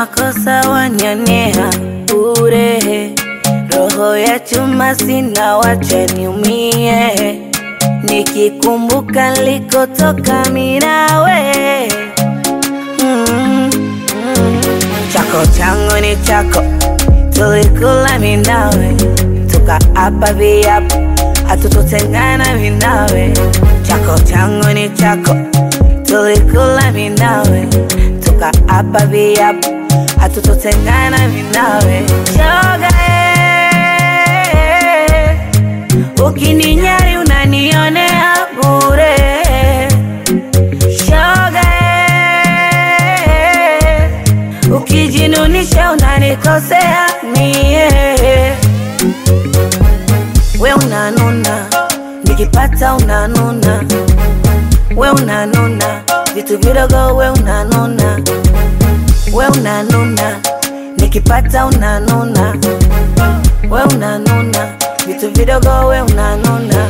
makosa wanionea bure, roho ya chuma sina, wacha niumie, nikikumbuka nilikotoka mimi nawe mm, mm. Chako changu ni chako, tulikula mimi nawe, tukaapa viapo hatutotengana mimi nawe. Chako changu ni chako, tulikula mimi nawe, tukaapa viapo hatutotengana mimi nawe. Shoga eh, ukininyari unanionea bure. Shoga eh, ukijinunisha unanikosea mie we unanuna, nikipata unanuna, we unanuna, vitu vidogo we unanuna, we unanuna, nikipata unanuna, we unanuna, vitu vidogo we unanuna.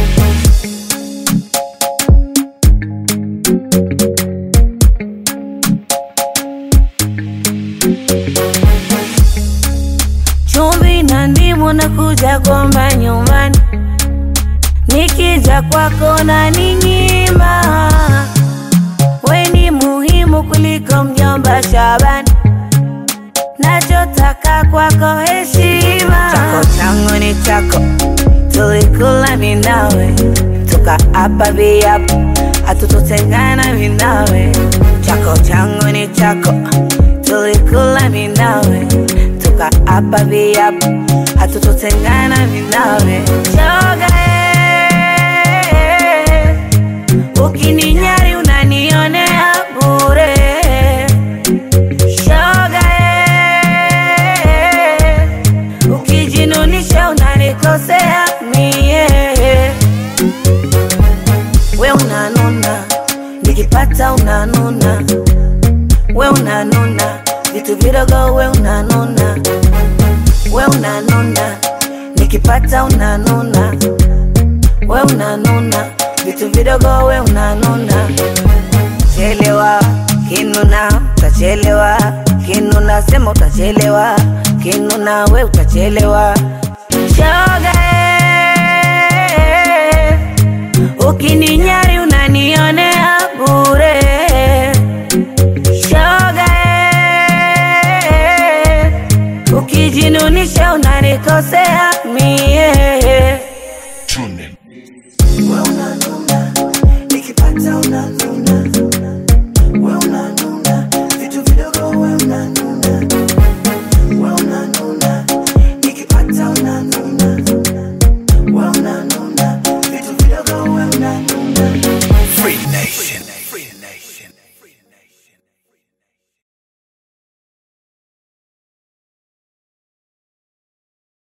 chumvi na ndimu na kuja kwamba nyumbani, nikija kwako na ninyima. We ni muhimu kuliko mjomba Shabani, nachotaka kwako heshima. Chako changu ni chako, tulikula mimi nawe, tukaapa viapo hatutotengana mimi nawe. Chako changu ni chako, tulikula mimi nawe tukaapa viapo hatutotengana mimi nawe. Shoga eh, ukininyari unanionea bure. Shoga eh, ukijinunisha unanikosea mie. We unanuna, nikipata unanuna, we unanuna vitu vidogo we unanuna, we unanuna, nikipata unanuna, we unanuna, vitu vidogo we unanuna. Chelewa kinuna, utachelewa kinuna, sema utachelewa kinuna, we utachelewa. Shoga eh, ukininyari unanionea bure. Shoga eh, ukijinunisha unanikosea mie